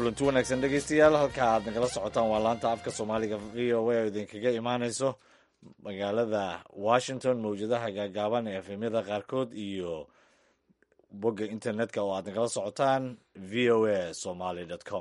kulanti wanaagsan dhegeystayaal halka aad nagala socotaan waa laanta afka soomaaliga v o a oo idinkaga imaaneyso magaalada washington mawjadaha gaagaaban ee efemyada qaarkood iyo bogga internetka oo aad nagala socotaan v o a somaly com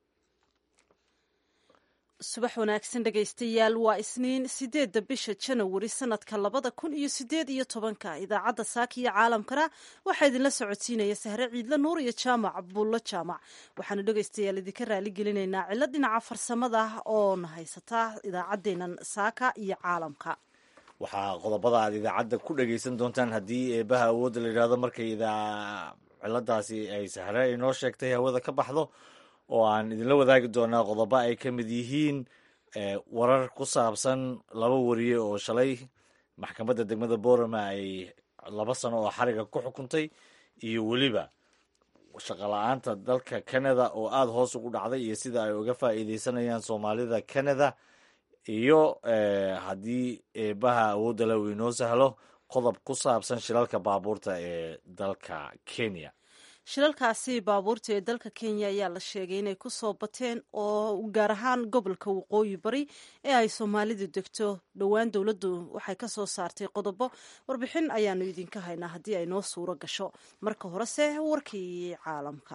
subax wanaagsan dhegaystayaal waa isniin sideedda bisha janawari sanadka labada kun iyo sideed iyo tobanka idaacadda saaka iyo caalamkana waxaa idinla socodsiinaya sahre ciidle nuur iyo jaamac bullo jaamac waxaanu dhegaystayaal idinka raali gelinaynaa cilo dhinaca farsamada ah oona haysataa idaacaddeenan saaka iyo caalamka waxaa qodobada aad idaacadda ku dhageysan doontaan haddii eebaha awoodda la yidhahdo markay ciladaasi ay sahre inoo sheegtay hawada ka baxdo oo aan idinla wadaagi doonaa qodobo ay ka mid yihiin warar ku saabsan laba wariye oo shalay maxkamadda degmada borama ay laba sano oo xariga ku xukuntay iyo weliba shaqola-aanta dalka canada oo aada hoos ugu dhacday iyo sida ay uga faa'iideysanayaan soomaalida canada iyo haddii eebaha awoodda le uu inoo sahlo qodob ku saabsan shilalka baabuurta ee dalka kenya shilalkaasi baabuurta ee dalka kenya ayaa la sheegay inay ku soo bateen oo gaar ahaan gobolka waqooyi bari ee ay soomaalidu degto dhowaan dowladdu waxay ka soo saartay qodobo warbixin ayaanu idinka haynaa haddii ay noo suuro gasho marka horese warkii caalamka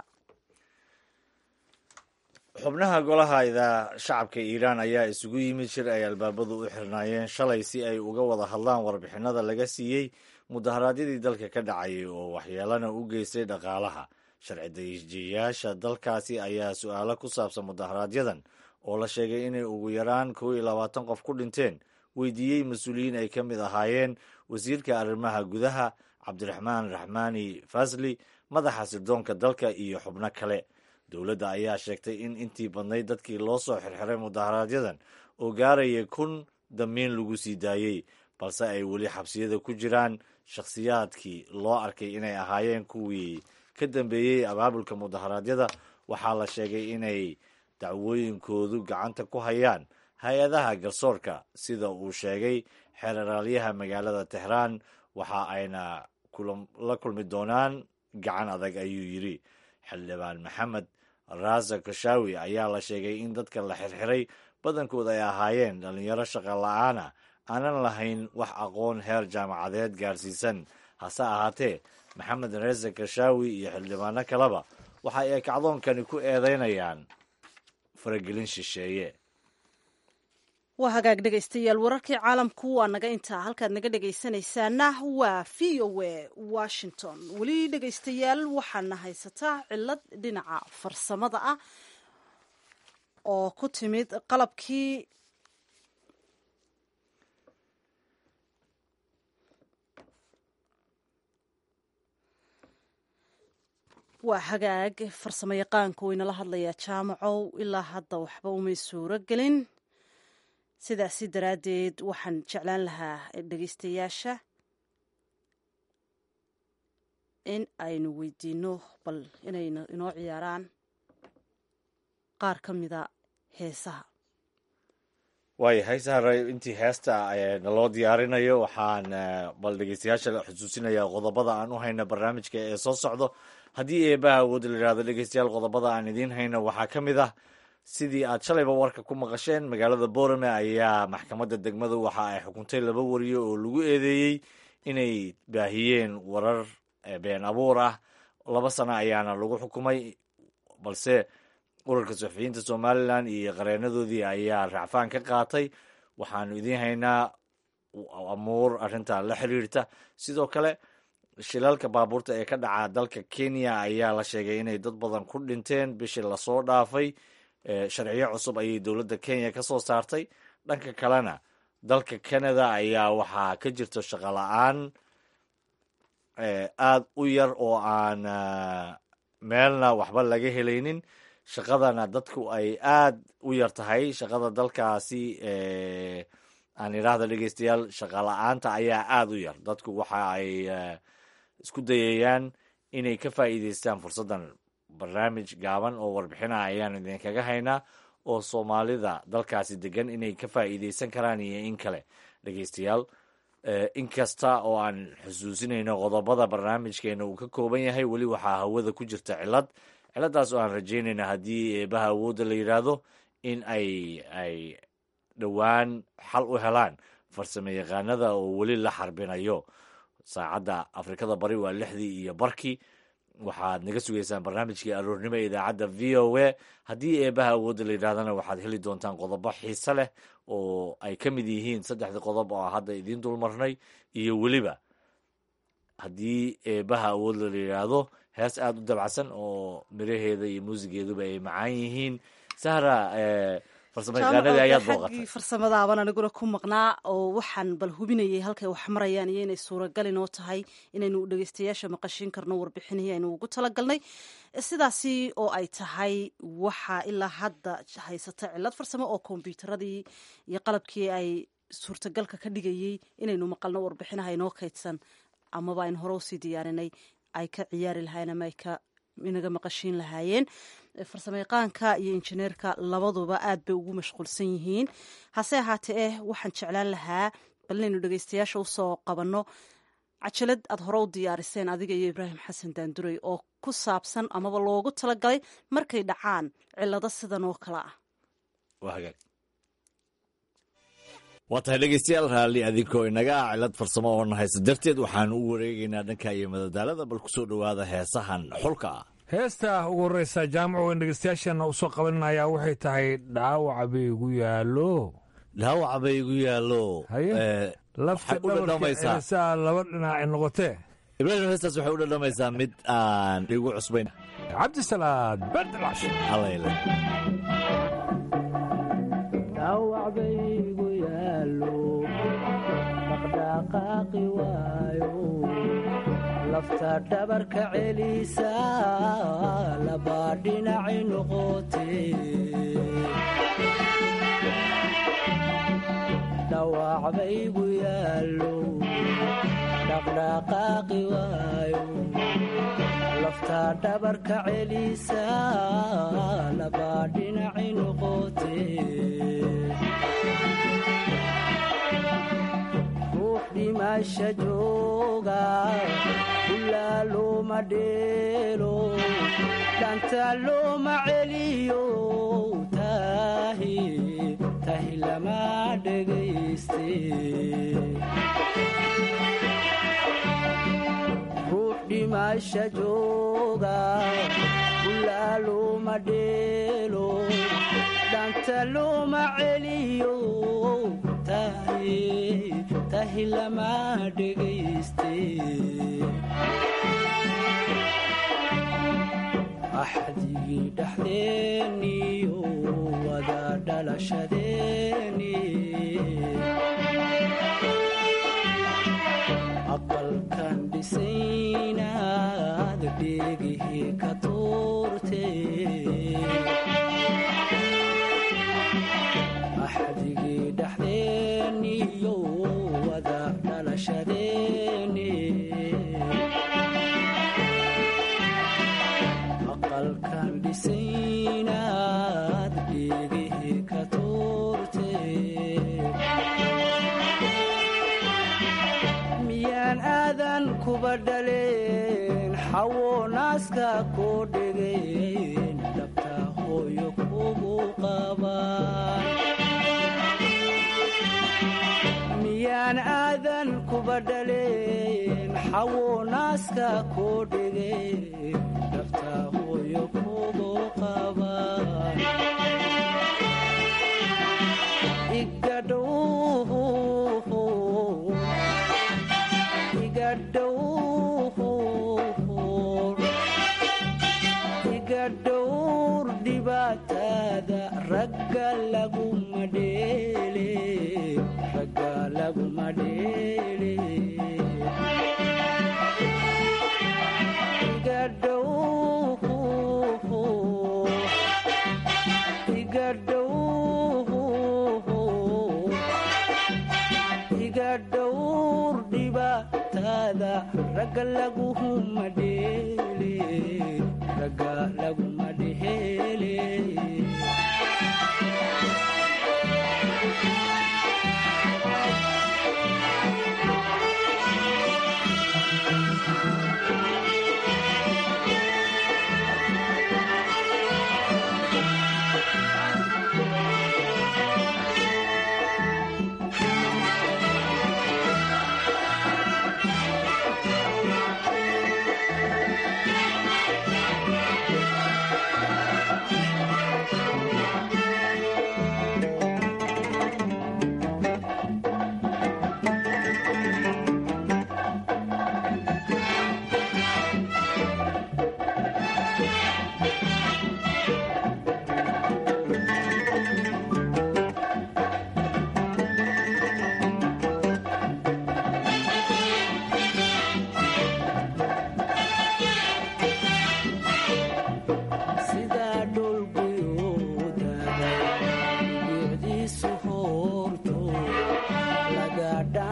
xubnaha golaha idaa shacabka iiraan ayaa isugu yimid shir ay albaabadu u xirnaayeen shalay si ay uga wada hadlaan warbixinada laga siiyey mudaharaadyadii dalka ka dhacayay oo waxyeelana u geystay dhaqaalaha sharci dajiyayaasha dalkaasi ayaa su-aalo ku saabsan mudaharaaadyadan oo la sheegay inay ugu yaraan kow iyo labaatan qof ku dhinteen weydiiyey mas-uuliyiin ay ka mid ahaayeen wasiirka arrimaha gudaha cabdiraxmaan raxmaani fasli madaxa sirdoonka dalka iyo xubno kale dowladda ayaa sheegtay in intii badnayd dadkii loo soo xirxiray mudaharaaadyadan oo gaaraya kun damiin lagu sii daayey balse ay weli xabsiyada ku jiraan shakhsiyaadkii loo arkay inay ahaayeen kuwii ka dambeeyey abaabulka mudaharaadyada waxaa la sheegay inay dacwooyinkoodu gacanta ku hayaan hay-adaha garsoorka sida uu sheegay xeeraraalyaha magaalada tehraan waxa ayna la kulmi doonaan gacan adag ayuu yidhi xildhibaan maxamed raasa kashawi ayaa la sheegay in dadka la xirxiray badankood ay ahaayeen dhallinyaro shaqa la-aana aanan lahayn wax aqoon heer jaamacadeed gaarsiisan hase ahaatee maxamed reese kashawi iyo xildhibaano kaleba waxa ay kacdoonkani ku eedeynayaan faragelin shisheeye waa hagaag dhegaystayaal wararkii caalamku waa naga intaa halkaad naga dhegaysanaysaana waa v o a washington weli dhegaystayaal waxaana haysataa cilad dhinaca farsamada ah oo ku timid qalabkii waa hagaag farsamo yaqaanku waynala hadlayaa jaamacow ilaa hadda waxba umay suuro gelin sidaasi daraaddeed waxaan jeclaan lahaa dhegaystayaasha in aynu weydiino bal inayna inoo ciyaaraan qaar ka mida heesaha waayahay sahre intii heesta naloo diyaarinayo waxaan bal dhegeystayaasha xusuusinayaa qodobada aan u hayna barnaamijka ee soo socdo haddii eebaha awoodda la yidhahdo dhegeystayaal qodobada aan idiin hayno waxaa ka mid ah sidii aad shalayba warka ku maqasheen magaalada borame ayaa maxkamadda degmadu waxa ay xukuntay laba wariye oo lagu eedeeyey inay baahiyeen warar been abuur ah laba sano ayaana lagu xukumay balse urarka suxufiyiinta somalilan iyo qareenadoodii ayaa racfaan ka qaatay waxaanu idiin haynaa amuur arrinta la xiriirta sidoo kale shilalka baabuurta ee ka dhaca dalka kenya ayaa la sheegay inay dad badan ku dhinteen bishii lasoo dhaafay sharciyo cusub ayay dowladda kenya ka soo saartay dhanka kalena dalka canada ayaa waxaa ka jirto shaqo la-aan aada u yar oo aan meelna waxba laga helaynin shaqadana dadku ay aada u yar tahay shaqada dalkaasi aan idhaahda dhegeystayaal shaqa la-aanta ayaa aada u yar dadku waxa ay isku dayayaan inay ka faa'iideystaan fursaddan barnaamij gaaban oo warbixinaha ayaan idinkaga haynaa oo soomaalida dalkaasi degan inay ka faa'iideysan karaan iyo in kale dhegeystayaal inkasta oo aan xusuusinayno qodobada barnaamijkeena uu ka kooban yahay weli waxaa hawada ku jirta cilad ciladaas oo aan rajaynayna haddii eebaha awoodda la yidhaahdo in ay ay dhowaan xal u helaan farsamo yaqaanada oo weli la xarbinayo saacadda afrikada bari waa lixdii iyo barkii waxaad naga sugaysaan barnaamijkii aroornimo ee idaacadda v o a haddii eebaha awoodda la yidhahdana waxaad heli doontaan qodobo xiise leh oo ay ka mid yihiin saddexdii qodob oo hadda idiin dulmarnay iyo weliba haddii eebaha awoodda la yidhaahdo hees aada u dabacsan oo miraheeda iyo muusigeeduba ay macaan yihiin sahra farsamayaqaanadii ayaad booqatay farsamadaaban aniguna ku maqnaa oo waxaan bal hubinayay halkay wax marayaan iyo inay suuragal inoo tahay inaynu dhegeystayaasha maqashiin karno warbixinihii aynu ugu talagalnay sidaasi oo ay tahay waxaa ilaa hadda haysata cilad farsamo oo kombyuutaradii iyo qalabkii ay suurtagalka ka dhigayey inaynu maqalno warbixinaha inoo kaydsan amaba aynu hore usii diyaarinay ay ka ciyaari lahaayeen ama ay ka inaga maqashiin lahaayeen farsamayaqaanka iyo injineerka labaduba aad bay ugu mashquulsan yihiin hase ahaatee eh waxaan jeclaan lahaa bal inaynu dhegeystayaasha usoo qabanno cajalad aad hore u diyaariseen adiga iyo ibraahim xasan daanduray oo ku saabsan amaba loogu talagalay markay dhacaan cilado sidan oo kale ah waa tahay dhegeystayaal raalli adinkoo inaga ah cilad farsamo oo na haysta darteed waxaanu u wareegaynaa dhanka iyo madadaalada bal kusoo dhowaada heesahan xulka ah heesta ugu horreysa jaamaco weyn dhegeystayaasheenna usoo qabaninayaa waxay tahay dhaawaca bay igu yaallo dhaawaca bay igu yaallo lafta dhabarkasaa laba dhinaaci noqotee ibraahim heestaas waxay u dhadhamaysaa mid aan igu cusbayn cabdisalaad berdalash alayle dhaqdhaqaaqi waayo lafta dhabarka celisa labaa dhinaci noqote dhawac baygu yaallo dhaqdhaqaaqi waayo lafta dhabarka celisa labaa dhinaci noqote dhimasha jooga ulaa looma dheelo dhanta looma celiyo tahi tahi lama dhegayste ruux dhimasha jooga ulaa looma dheelo dhanta looma celiyo tahi tahi lama dhegayste axdigii dhexdeeniyo wada dhalashadeeni aqalkan dhisaynaad dheegihii ka tuurte axdigii dhexdeeniyo wada dhalashadeeni aqalkan dhisaynaad dheegihii ka tuurte miyaan aadan kuba dhaleen xawo naaska koo dhegeen dhabta hooyo kugu qabaan miyaan aadan kuba dhaleen xawo naaska koo dhegeen dhabta hooyo kugu qabaan igadhow iga dhowr dhibaatada ragga laguma dheele ragga laguma dheele iga dhow iga dhow iga dhowr dhibaatada ragga laguma dheele ragga laguma dheele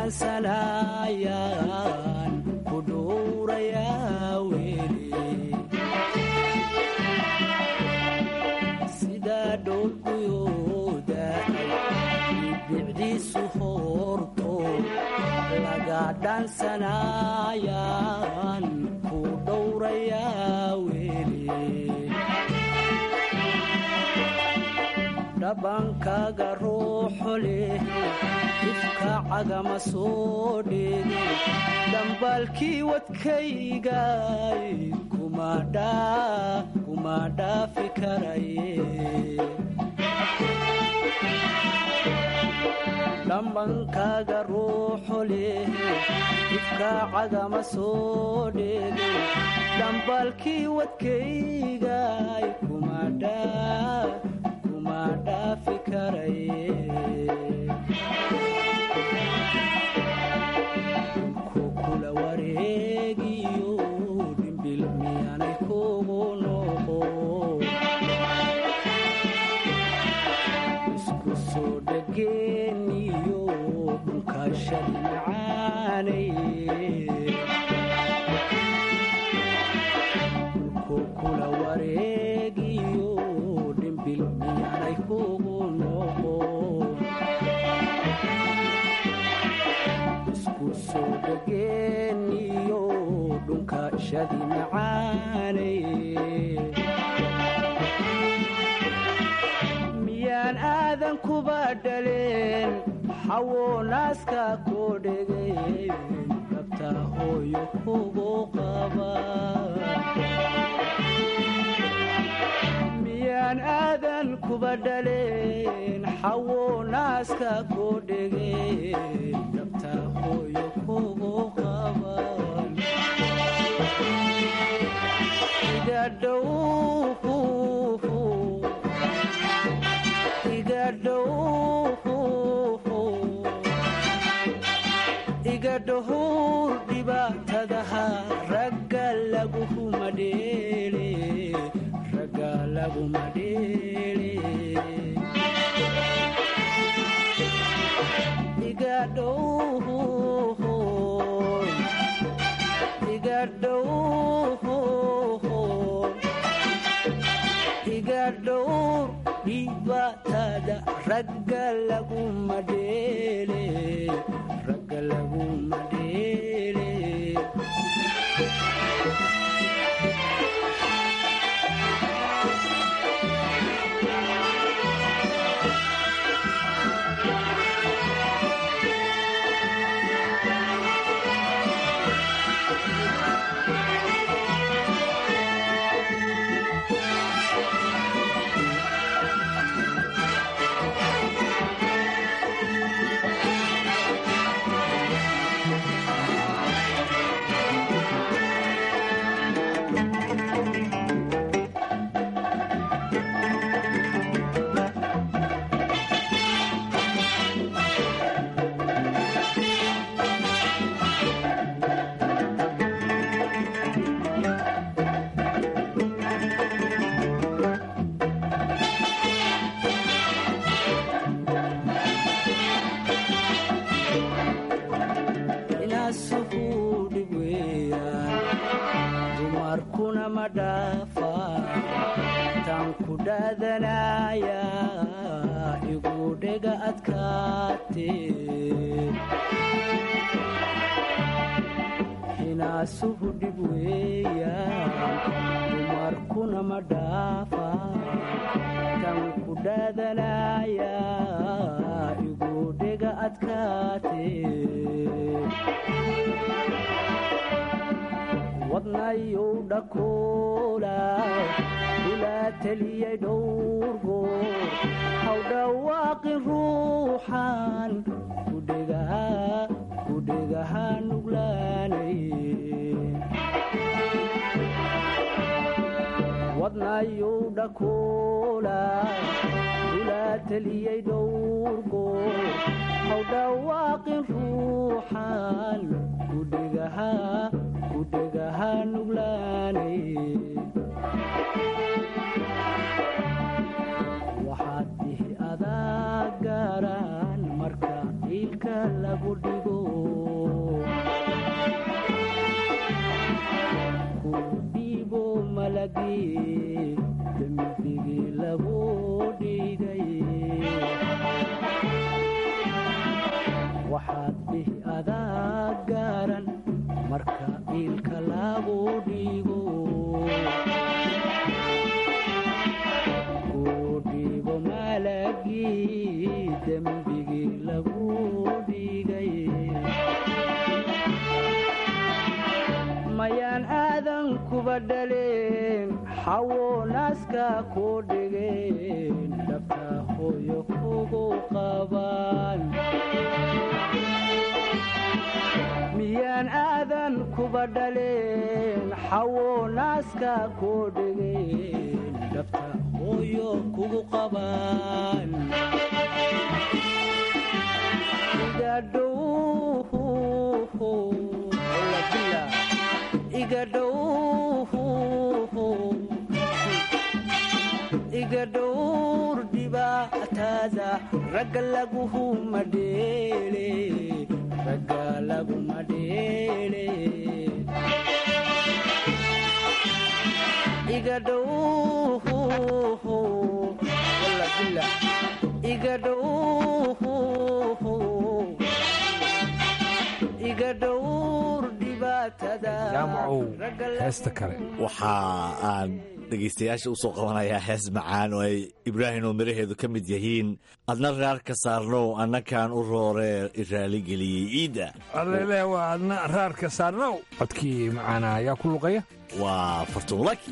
dhaansanayaan ku dhowrayaa weli sidaa dhoolguyooda bicdiisu hoorto laga dhaansanayaan ku dhowrayaa weli dhabankaaga ruuxo leh ifka cagama soo dheege dhambaalkii wadkaygay kuma dhaafi karaye dhambankaaga ruuxo leh ifka cagama soo dheege dhambaalkii wadkaygay kuma dhaafi karaye dhulku kula wareegiyo dhimbil miyaanay kugu noqo isku soo dhageeniyo dhulkaashadi macaanay dhulku kula wareegiyo dhimbil miyaanay kugu noqo isku soo dhageeniyo dhunka shadi macaanay miyaan aadan kuba dhaleen xawo naaska koo dhegeen dhabta hooyo kugu qaba miyaan aadan kuba dhaleen xawo naaska koo dhegeen dhabta hooyo kugu qaban iga dhow iga dhow iga dhowr dhibaatadaha ragga laguma dheele ragga laguma dheele iga dhow iga dhow iga dhowr dhibaatada ragga laguma dheele ragga laguma dheele inaasuhu dhib weeyaan dumarkuna ma dhaafa tan ku dhaadanaya igu dhega adkaate inaasuhu dhib weeyaan dumarkuna ma dhaafa tan ku dhaadanaya igu dhega adkaate wadnayow dhakoola ilaa teliyay dhowrgo haw dhawaaqin ruuxan kudhegaha nuglaanay wadnayow dhakoola ilaa teliyay dhowrgo haw dhawaaqin ruuxan kudhegaha kudhegaha nuglaanay waxaad dihi adaa gaaraan marka iilka lagu dhigo malagii dembigii lagu dhigay waxaad dhihi adaa gaaran marka iilka lagu dhigo kuu dhigo malagii dembigii lagu dhigay mayaan aadan kuba dhaleen xawo naaska ku dhigeen dhabta hooyo kugu qabaan miyaan aadan kuba dhaleen xawo naaska ku dhigeen dhabta hooyo kugu qabaan iga dhowr dhibaataada ragga laguma dheele ragga laguma dheele iga dhow iga dhow iga dhowr dhibaatada jaamacow heesta kale waxa aan dhegaystayaasha usoo qabanayaa hees macaan oo ay ibraahim oo miraheedu ka mid yihiin adna raar ka saarnow annakaan u rooree raaligeliyey ciidda allele waa adna raarka saarnow codkii macaana ayaa ku luqaya waa fartuunlaki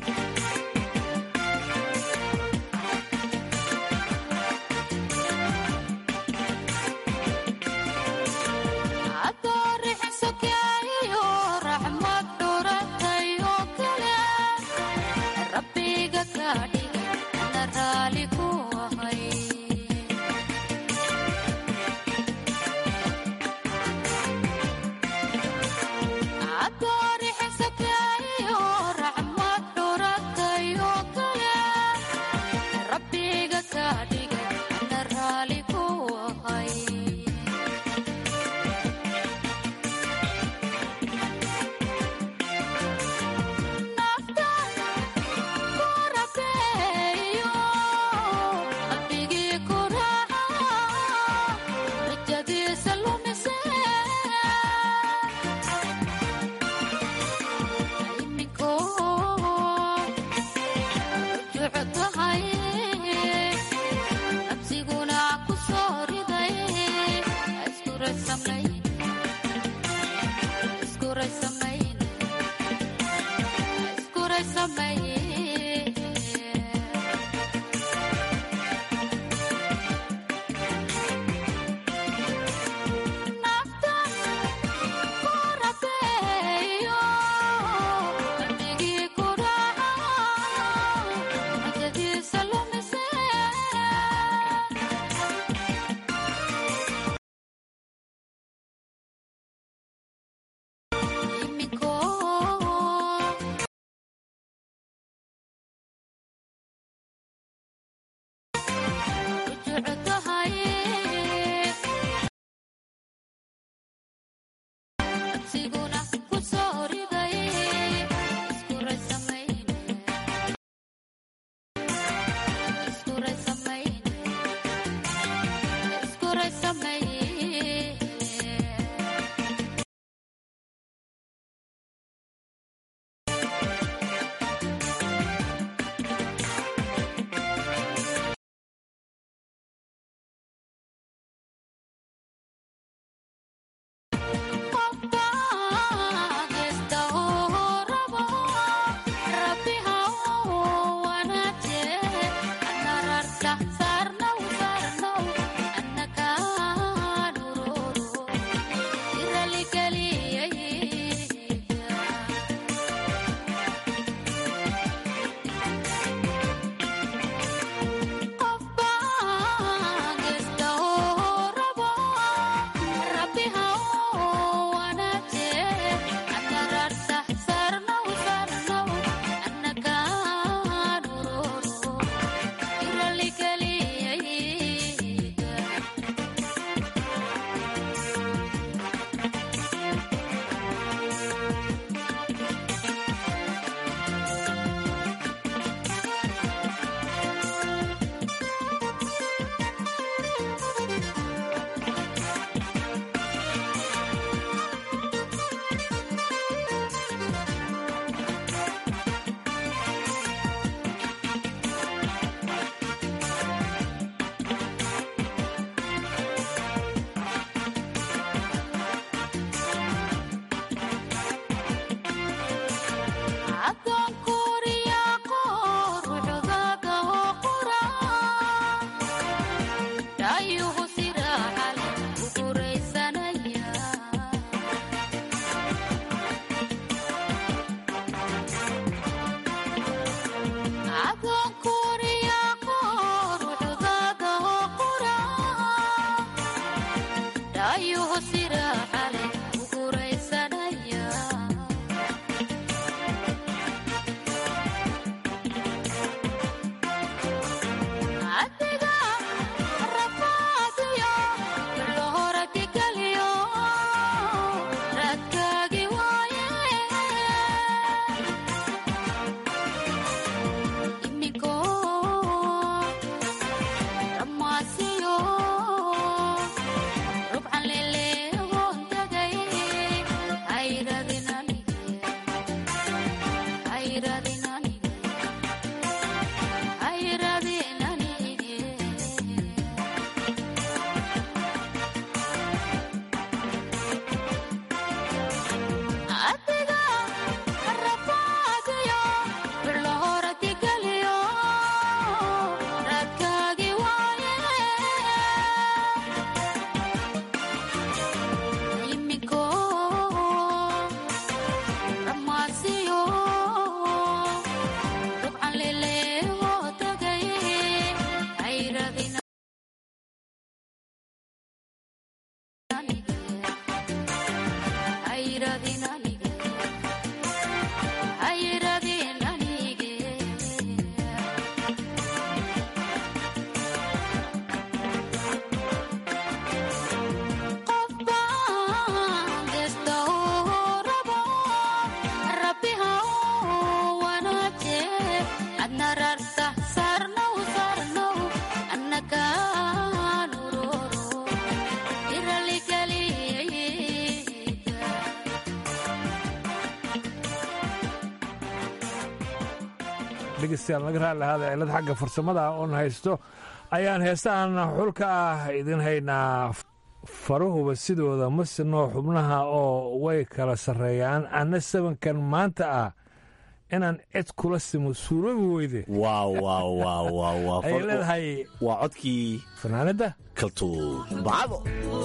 dhegeystayaal naga raali lahaada cilad xagga farsamada oon haysto ayaan heestahan xulka ah idin haynaa farahuba sidooda ma sinoo xubnaha oo way kala sarreeyaan anna sabankan maanta ah inaan cid kula simo suuroobi weyde waaw waaw waaw waaw waa ayay leedahay waa codkii fanaanadda kaltuun bacdo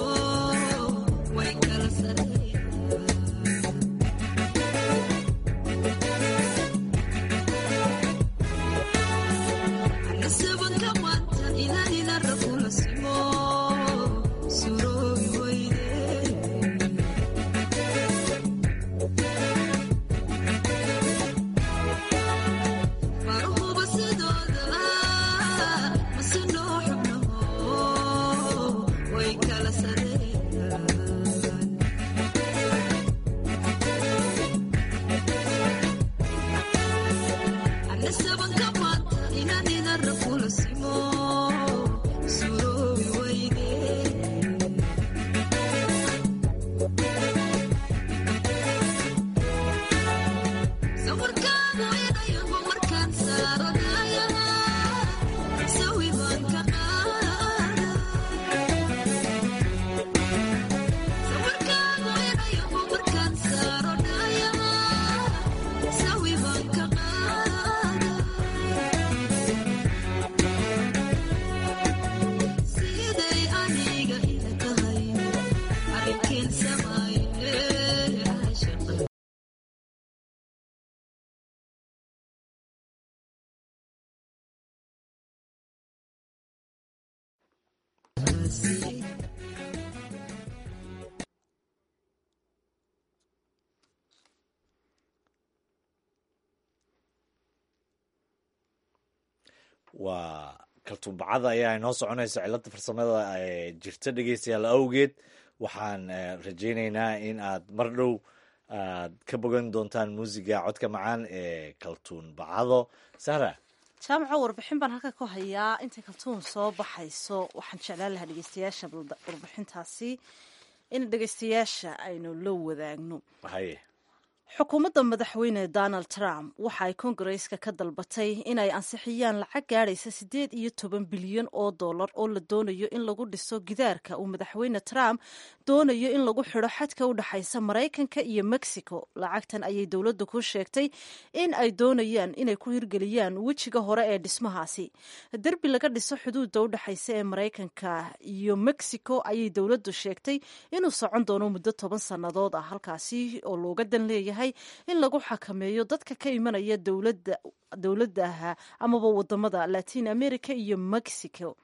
waa kaltuumbacada ayaa inoo soconaysa cilada farsamada ee jirta dhegeystayaal awgeed waxaan rajaynaynaa in aad mar dhow aad ka bogan doontaan muusiga codka macaan ee kaltuun bacado sahra jaamaco warbixin baan halka ku hayaa intay kaltuun soo baxayso waxaan jeclaan lahaa dhegeystayaasha warbixintaasi in dhegeystayaasha aynu la wadaagno haye xukuumadda madaxweyne donald trump waxa ay kongareska ka dalbatay inay ansixiyaan lacag gaadhaysa siddeed iyo toban bilyan oo dollar oo la doonayo in lagu dhiso gidaarka uu madaxweyne trump doonayo in lagu xidho xadka u dhexaysa maraykanka iyo mexico lacagtan ayay dowladda ku sheegtay in ay doonayaan inay ku hirgeliyaan wejiga hore ee dhismahaasi derbi laga dhiso xuduudda u dhexaysa ee maraykanka iyo mexico ayay dowladdu sheegtay inuu socon doono muddo toban sannadood ah halkaasi oo looga dan leeyahay in lagu xakameeyo dadka ka imanaya dowladaha amaba wadamada latin america iyo mexico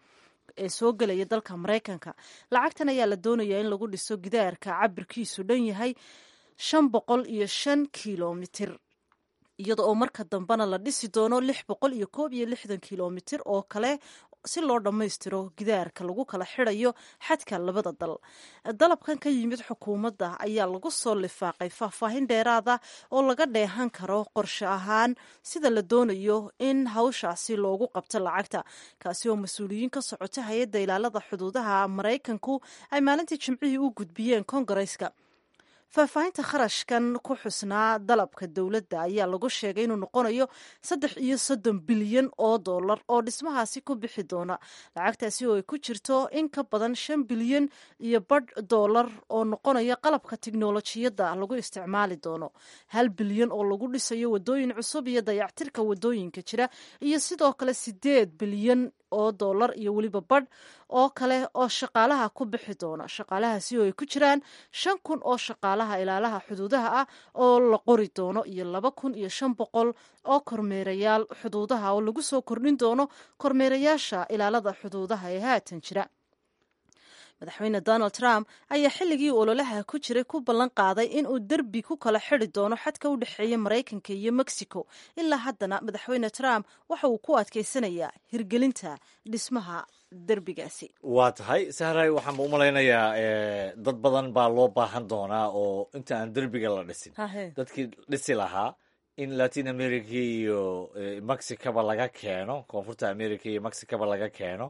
ee soo gelaya dalka maraykanka lacagtan ayaa la doonayaa in lagu dhiso gidaarka cabirkiisu dhan yahay shan boqol iyo shan kilomitir iyada oo marka dambena la dhisi doono lix boqol iyo koob iyo lixdan kilomitir oo kale si loo dhammaystiro gidaarka lagu kala xirayo xadka labada dal dalabkan ka yimid xukuumadda ayaa lagu soo lifaaqay faahfaahin dheeraada oo laga dheehan karo qorshe ahaan sida la doonayo in hawshaasi loogu qabto lacagta kaasi oo mas-uuliyiin ka socota hay-adda ilaalada xuduudaha maraykanku ay maalintii jimcihii u gudbiyeen kongareska faahfaahinta kharashkan ku xusnaa dalabka dowladda ayaa lagu sheegay inuu noqonayo saddex iyo soddon bilyan oo dollar oo dhismahaasi ku bixi doona lacagtaasi oo ay ku jirto in ka badan shan bilyan iyo badh dollar oo noqonaya qalabka tiknolojiyadda lagu isticmaali doono hal bilyan oo lagu dhisayo wadooyin cusub iyo dayactirka wadooyinka jira iyo sidoo kale sideed bilyan oo dollar iyo weliba badh oo kale oo shaqaalaha ku bixi doona shaqaalahaasi oo ay ku jiraan shan kun oo shaqaalaha ilaalaha xuduudaha ah oo la qori doono iyo laba kun iyo shan boqol oo kormeerayaal xuduudaha oo lagu soo kordhin doono kormeerayaasha ilaalada xuduudaha ee haatan jira madaxweyne donald trump ayaa xilligii ololaha ku jiray ku ballan qaaday inuu derbi ku kala xidi doono xadka u dhexeeya maraykanka iyo mexico ilaa haddana madaxweyne trump waxa uu ku adkeysanayaa hirgelinta dhismaha derbigaasi waa tahay sahray waxaan u malaynayaa dad badan baa loo baahan doonaa oo inta aan derbiga la dhisin dadkii dhisi lahaa in latin america iyo mexicaba laga keeno koonfurta america iyo mexicaba laga keeno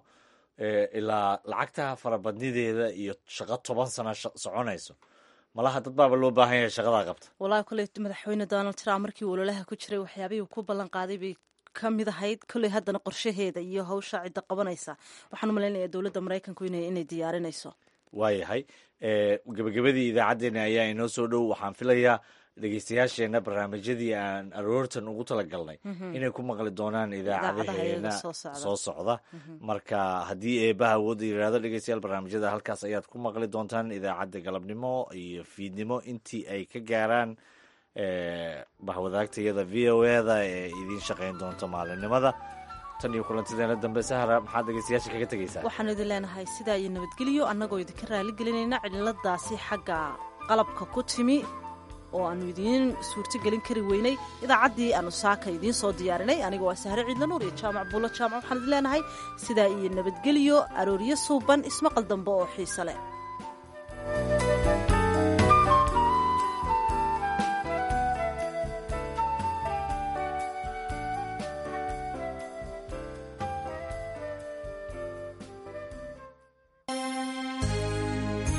ilaa lacagta farabadnideeda iyo shaqo toban sano soconayso malaha dad baaba loo baahan yahay shaqadaa qabta walahi koley madaxweyne donald trump markii ololaha ku jiray waxyaabihii ku ballan qaaday bay ka mid ahayd kolley haddana qorshaheeda iyo hawsha cidda qabanaysa waxaan u malaynayaa dowladda maraykanku inay diyaarinayso waayahay gebagabadii idaacaddeenna ayaa inoo soo dhow waxaan filayaa dhegeystayaasheenna barnaamijyadii aan aroortan ugu talagalnay inay ku maqli doonaan idaacadaheena soo socda marka haddii eebaha awoodda yidhaahdo dhegeystayaal barnaamijyada halkaas ayaad ku maqli doontaan idaacadda galabnimo iyo fiidnimo intii ay ka gaaraan bahwadaagtayada v o eda ee idiin shaqayn doonto maalinimada tan iyo kulantideena dambe sahra maxaad dhegeystayaasha kaga tegeysaa waxaanu idin leenahay sidaa iyo nabadgelyo annagoo idinka raali gelinayna cililadaasi xagga qalabka ku timi oo aanu idiin suurtogelin kari weynay idaacaddii aanu saaka idiin soo diyaarinay aniga waa sahre ciidla nuur iyo jaamac buulo jaamac waxaan idin leenahay sidaa iyo nabadgelyo arooryo suuban ismaqal dambe oo xiise leh